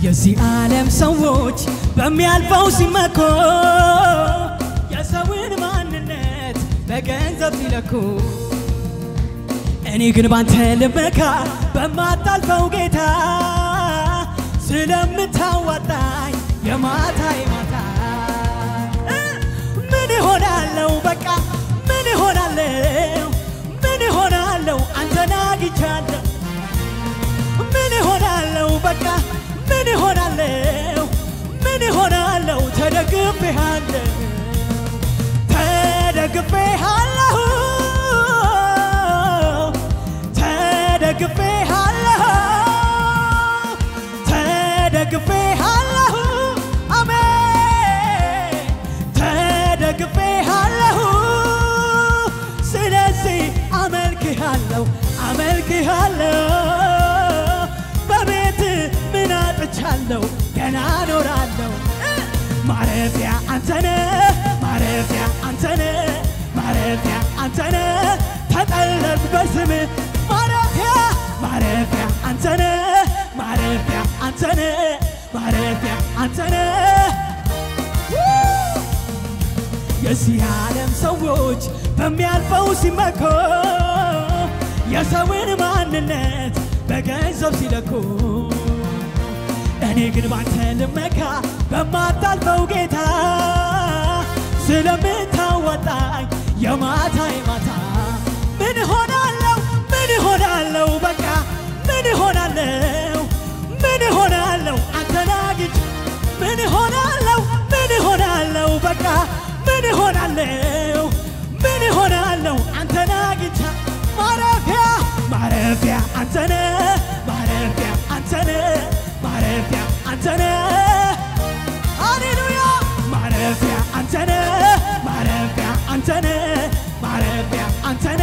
የዚህ ዓለም ሰዎች በሚያልፈው ሲመኩ የሰውን ማንነት በገንዘብ ሲለኩ እኔ ግን ባንተ ልመካ በማታልፈው ጌታ ስለምታዋጣኝ የማታ የማታ እ ምን እሆናለሁ በቃ ምን እሆናለሁ ምን እሆናለሁ አንተን አግኝቻለሁ ምን እሆናለሁ በቃ ምን እሆናለሁ ምን እሆናለሁ ተደግፌሃለሁ ተደግፌሃለሁ ተደግፌሃለሁ ተደግፌሃለሁ አሜን ተደግፌሃለሁ ስለዚህ አመልክሃለሁ አመልክሃለሁ በቤት ምን አጥቻለሁ ገና እኖራለሁ ማረፊያ አንተነ ማረፊያ አንተነ ማረፊያ አንተነ ተጠለልኩ በስም ማረፊያ ማረፊያ አንተነ ማረፊያ አንተነ ማረፊያ አንተነ የዚህ ዓለም ሰዎች በሚያልፈው ሲመኩ የሰውን ማንነት በገንዘብ ሲለኩ እኔ ግን ባንተ ልመካ በማታልፈው ጌታ ስለምታወጣኝ የማታ የማታ ምን ሆናለሁ ምን ሆናለሁ በቃ ምን ሆናለሁ ምን ሆናለሁ አንተን አግኝቼ ምን ሆናለሁ ምን ሆናለሁ በቃ ምን ሆናለሁ ምን ሆናለሁ አንተን አግኝቼ ማረፊያ ማረፊያ አንተነ ማረፊያ አንተነ ማረፊያ አንተነ ሃሌሉያ ማረፊያ አንተነ ማረፊያ አንተነ ማረፊያ አንተነ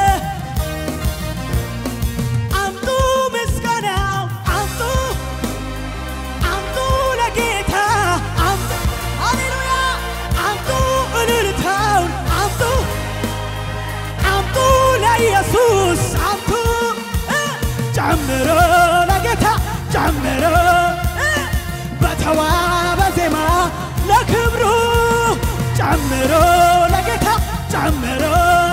አምጡ ምስጋና አምጡ አምጡ ለጌታ አምጡ ሃሌሉያ አምጡ እልልታውን አምጡ አምጡ ለኢየሱስ አምጡ እ ጨምሮ ለጌታ ጨምሮ እ በተዋበ ዜማ ለክብሩ ጨምሮ ለጌታ ጨምሮ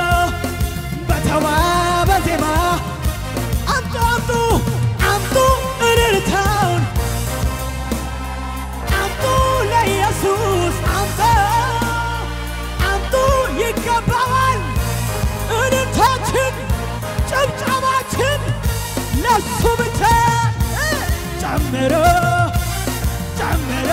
በተዋበ ዜማ አምጡ አምጡ አምጡ እልልታውን አምጡ ለኢየሱስ አምጡ አምጡ ይገባዋል እልልታችን ጭብጨባችን ለሱ ብቻ እ ጨምሮ ጨምሮ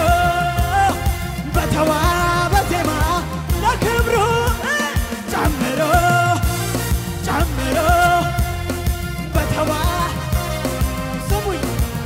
በተዋበ ዜማ ለክብሩ እ ጨምሮ ጨምሮ በተዋ ስሙኝ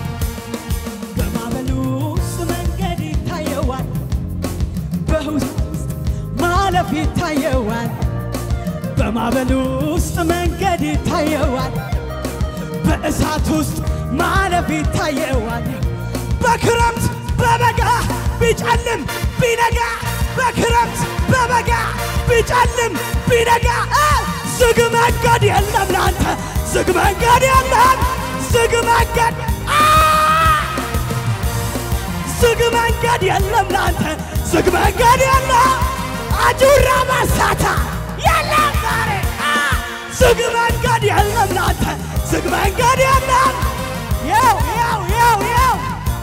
በማዕበሉ ውስጥ መንገድ ይታየዋል በውስጥ ማለፍ ይታየዋል በማዕበሉ ውስጥ መንገድ ይታየዋል በእሳት ውስጥ ማለፍ ይታየዋል በክረምት በበጋ ቢጨልም ቢነጋ በክረምት በበጋ ቢጨልም ቢነጋ እ ዝግ መንገድ የለም ላንተ ዝግ መንገድ የለም ዝግ መንገድ አ ዝግ መንገድ የለም ላንተ ዝግ መንገድ የለም አጁራ ማሳታ የለም ዛሬ አ ዝግ መንገድ የለም ላንተ ዝግ መንገድ የለም ያው ያው ያው ያው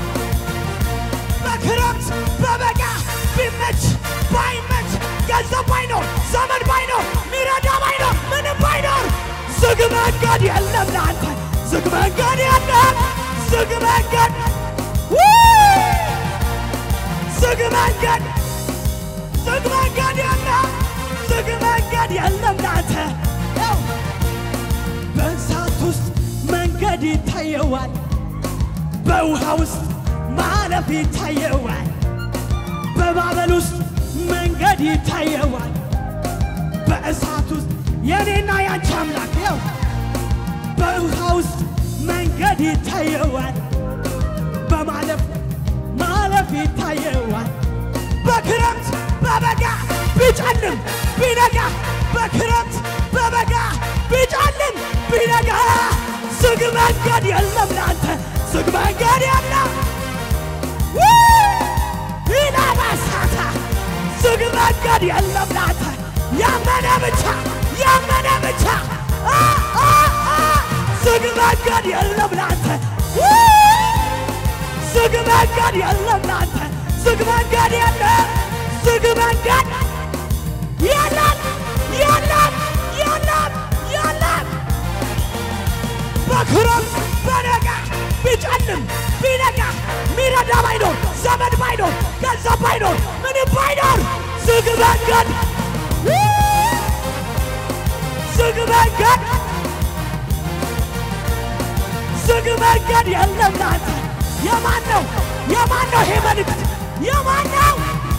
በክረምት በበጋ ቢመች ባይመች ገንዘብ ባይኖር ዘመን ባይኖር ሚረዳ ባይኖር ምንም ባይኖር ዝግ መንገድ የለም ለአንተ ዝግ መንገድ የለም ዝግ መንገድ ውይ! ዝግ መንገድ ዝግ መንገድ የለም ዝግ መንገድ የለም ለአንተ ያው በእሳት ውስጥ መንገድ ይታየዋል በውሃ ውስጥ ማለፍ ይታየዋል በማዕበል ውስጥ መንገድ ይታየዋል በእሳት ውስጥ የኔና ያንቺ አምላክ ያው በውሃ ውስጥ መንገድ ይታየዋል በማለፍ ማለፍ ይታየዋል በክረምት በበጋ ቢጨልም ቢነጋ በክረምት በበጋ ቢጨልም ቢነጋ ዝግ መንገድ የለም ለአንተ ዝግ መንገድ የለም ብቻ ያመነ ብቻ አ አ አ ዝግ መንገድ የለም ላንተ ዝግ መንገድ የለም ላንተ ዝግ መንገድ የለም ዝግ መንገድ የለም የለም የለም የለም በክረምት በነጋ ቢጨልም ቢነጋ ሚረዳ ባይኖር ዘመድ ባይኖር ገንዘብ ባይኖር ምንም ባይኖር ዝግ መንገድ ዝግ መንገድ ዝግ መንገድ የለም ላንተ የማን ነው የማን ነው ይሄ መልእክት የማን ነው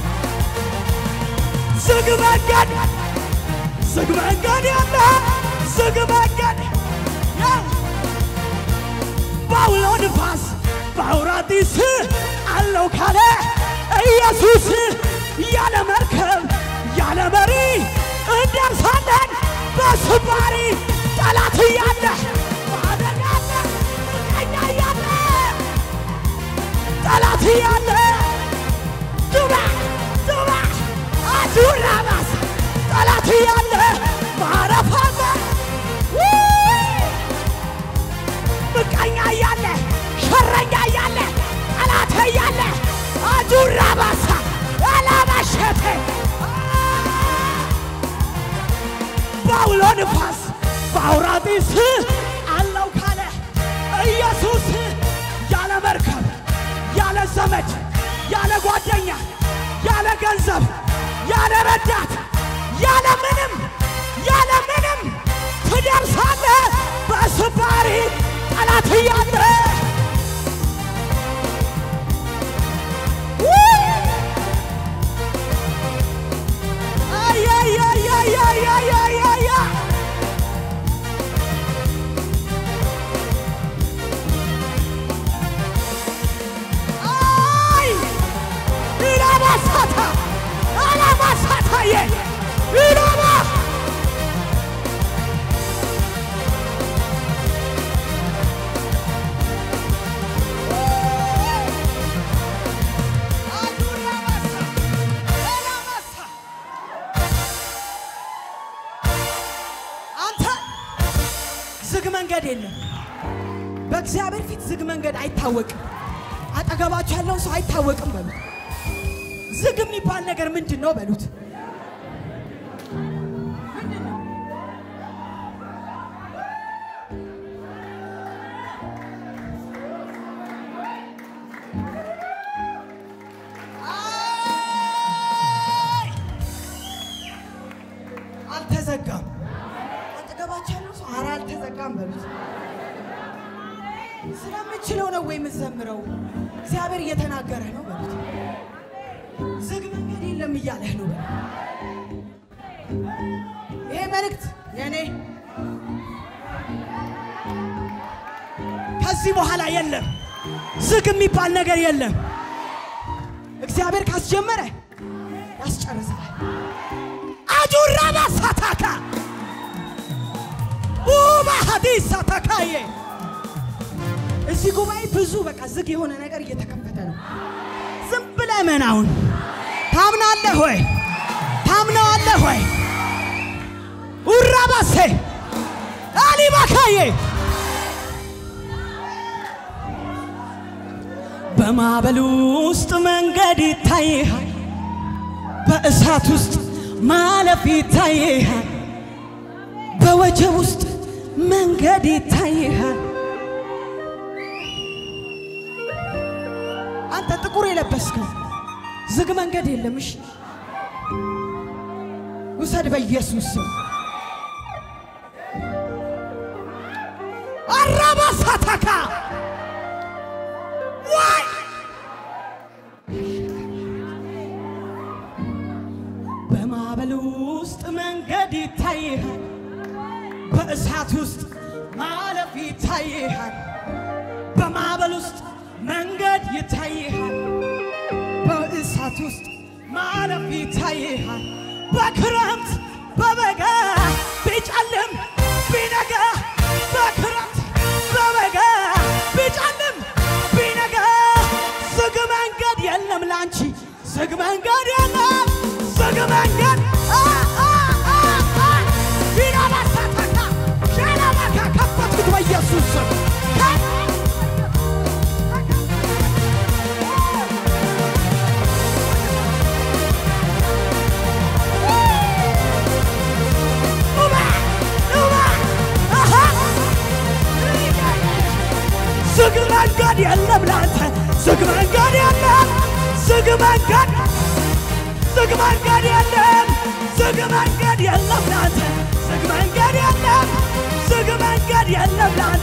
ዝግ መንገድ ዝግ መንገድ የለ ዝግ መንገድ ያው በአውሎ ንፋስ በአውራጢስ አለው ካለ ኢየሱስ ያለ መርከብ ያለ መሪ እንደርሳለን በስባሪ ጠላት እያለ ማደግ አለ ምቀኛ እያለ ጠላት እያለ ዱባ ዱባ አዙራ ባስ ጠላት እያለ ማረፍ አለ ምቀኛ እያለ ሸረኛ እያለ ጠላት እያለ አዙራ ባሳ አላባሸቴ በአውሎ ንፋስ በአውራጢስ አለው ካለ ኢየሱስ ያለ መርከብ ያለ ዘመድ ያለ ጓደኛ ያለ ገንዘብ ያለ ረዳት ያለ ምንም ያለ ምንም ትደርሳለህ በስባሪ ጠላት እያለ አያያያያያያያ አይ ኢላማሳታ አላማሳታዬ ኢላማ አዱራማሳ ኤላማሳ አንተ ዝግ መንገድ የለም። በእግዚአብሔር ፊት ዝግ መንገድ አይታወቅም። አጠገባችሁ ያለውን ሰው አይታወቅም በሉት። ዝግ የሚባል ነገር ምንድን ነው በሉት። አይ! አልተዘጋም። አጠገባችሁ ያለው ሰው ኧረ አልተዘጋም በሉት። ስለምችለው ነው ወይ የምትዘምረው? እግዚአብሔር እየተናገረ ነው በሉት። ዝግ መንገድ የለም እያለህ ነው በሉት። ይሄ መልእክት የኔ ከዚህ በኋላ የለም። ዝግ የሚባል ነገር የለም። እግዚአብሔር ካስጀመረ ያስጨርሳል። አጁራ ባሳታካ ኡባ ሀዲስ አታካዬ እዚህ ጉባኤ ብዙ በቃ ዝግ የሆነ ነገር እየተከፈተ ነው። ዝም ብለህ መናውን ታምናለህ ወይ? ታምነዋለህ ወይ? ኡራባሴ አሊባካዬ በማዕበሉ ውስጥ መንገድ ይታይሃል፣ በእሳት ውስጥ ማለፍ ይታይሃል፣ በወጀብ ውስጥ መንገድ ይታይሃል። አንተ ጥቁር የለበስከው ዝግ መንገድ የለም። እሺ ውሰድ በኢየሱስ ስም። አራባሳታካ ዋይ በማዕበል ውስጥ መንገድ ይታይሃል፣ በእሳት ውስጥ ማለፍ ይታይሃል። በማዕበል ውስጥ መንገድ ይታይሃል፣ በእሳት ውስጥ ማለፍ ይታይሃል። በክረምት በበጋ ቢጨልም ቢነጋ በክረምት በበጋ ቢጨልም ቢነጋ ዝግ መንገድ የለም ላንቺ ዝግ መንገድ የለም ዝግ መንገድ አ አ አ አ ዝግ መንገድ ዝግ መንገድ የለም ዝግ መንገድ የለም ላንተ ዝግ መንገድ የለም ዝግ መንገድ የለም ላንተ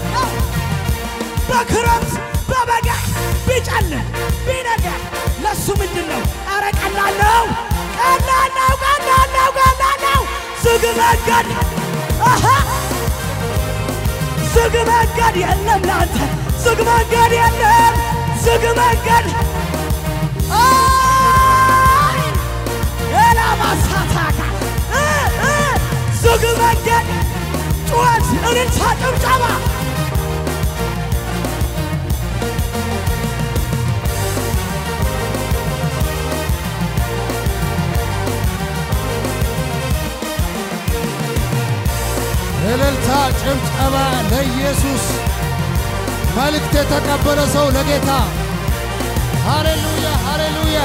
በክረምት በበጋ ቢጨልም ቢነጋ ለሱ ምንድን ነው? ኧረ ቀላል ነው ቀላል ነው ቀላል ነው ቀላል ነው ዝግ መንገድ አሃ ዝግ መንገድ የለም ላንተ ዝግ መንገድ የለም ዝግ መንገድ አይ ሌላ ማሳታካ እ እ ዝግ መንገድ ጩኸት፣ እልልታ፣ ጭብጨባ እልልታ፣ ጭብጨባ ለኢየሱስ። መልእክት የተቀበለ ሰው ለጌታ ሃሌሉያ፣ ሃሌሉያ።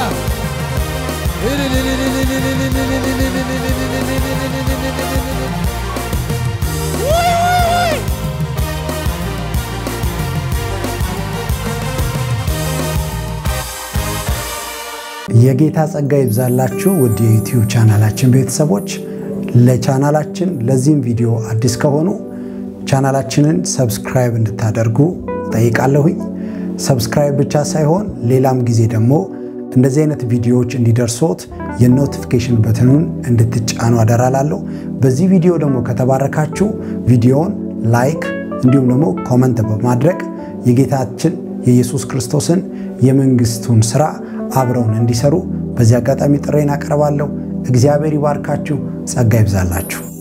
ውይ ውይ ውይ የጌታ ጸጋ ይብዛላችሁ ውድ የዩቲዩብ ቻናላችን ቤተሰቦች። ለቻናላችን ለዚህም ቪዲዮ አዲስ ከሆኑ ቻናላችንን ሰብስክራይብ እንድታደርጉ ጠይቃለሁኝ። ሰብስክራይብ ብቻ ሳይሆን ሌላም ጊዜ ደግሞ እንደዚህ አይነት ቪዲዮዎች እንዲደርሶት የኖቲፊኬሽን በትኑን እንድትጫኑ አደራላለሁ። በዚህ ቪዲዮ ደግሞ ከተባረካችሁ ቪዲዮውን ላይክ እንዲሁም ደግሞ ኮመንት በማድረግ የጌታችን የኢየሱስ ክርስቶስን የመንግስቱን ስራ አብረውን እንዲሰሩ በዚህ አጋጣሚ ጥሬን አቀርባለሁ። እግዚአብሔር ይባርካችሁ፣ ጸጋ ይብዛላችሁ።